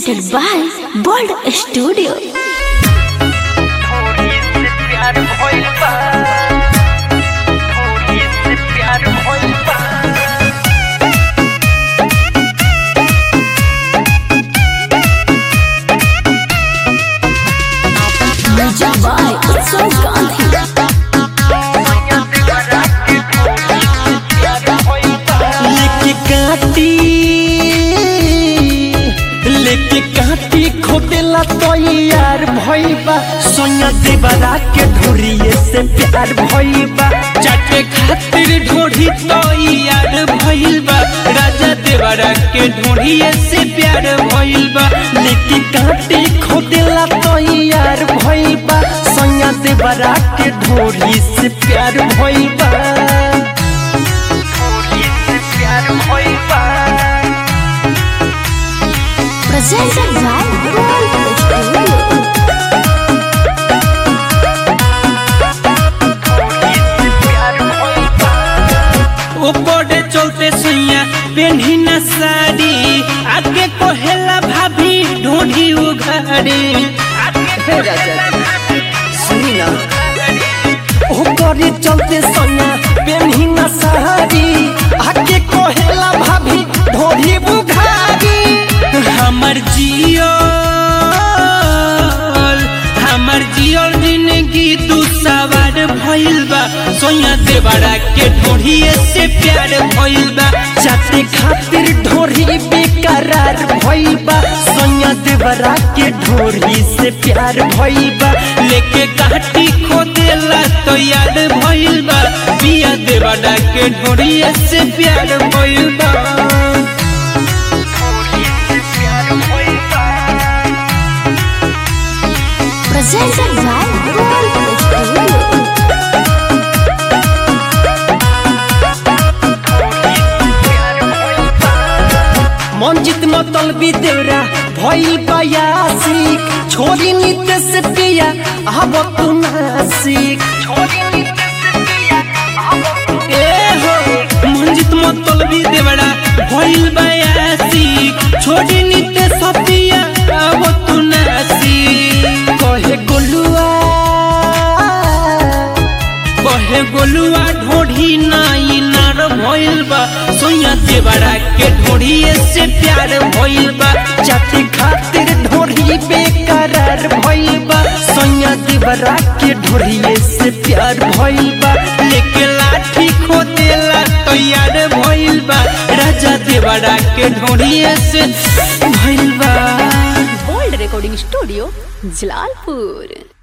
presented by Bold Studio. थोड़ी से प्यार भइल बा थोड़ी से प्यार भइल बा Music by Utsav Gandhi. मैया देवरा के थोड़ी से प्यार भइल बा लेके काटी लेके काटी खोदेला तो यार भइबा सोया देवरा के ढोरिए से प्यार भइबा चाटे खातिर ढोरी तो यार भइबा राजा देवरा के ढोरिए से प्यार भइबा लेके काटी खोदेला तो यार भइबा सोया देवरा के ढोरी से प्यार भइबा थोड़ी से प्यार भइल बा Presented by Bold Studio. थोड़ी से प्यार भइल बा ऊपर चलते सुइया पेन्ही न साड़ी आगे कोहेला भाभी ढूंढी उघाड़ी ऊपर चलते सुइया पेन्ही न साड़ी आगे कोहेला भाभी ढूंढी उघाड़ी हमर जियो हमर जियोर जिंदगी तू सवार भइल बा सोया देवरा के ढोढ़िए से प्यार भइल बा चाटे खातिर ढोढ़ी बेकरार भइल बा सोया देवरा के ढोढ़ी से प्यार भइल बा लेके काटी खोदेला तो याद भइल बा पिया देवरा के ढोढ़िए से प्यार भइल बा थोड़ी से प्यार भइल बा Presented by Bold Studio. प्यार भइल बा मंजित मतलबी देवरा भइल बयासिक छोरी नित्य से पिया अब तू नासिक छोड़ी नीचे से पिया अब ए हो मंजित मतलबी देवरा भइल बयासिक छोरी नित्य से पिया अब तू नासिक कहे गोलुआ कहे गोलुआ ढोढ़ी नाई नार भइल बा सोया देवरा के ढोढ़िए से प्यार भइल बा जाति खातिर ढोढ़ी बेकरार भइल बा सोया देवरा के ढोढ़िए से प्यार भइल बा लेके लाठी खोदेला तैयार भइल बा राजा देवरा के ढोढ़िए से भइल बा Bold Recording Studio, Jalalpur.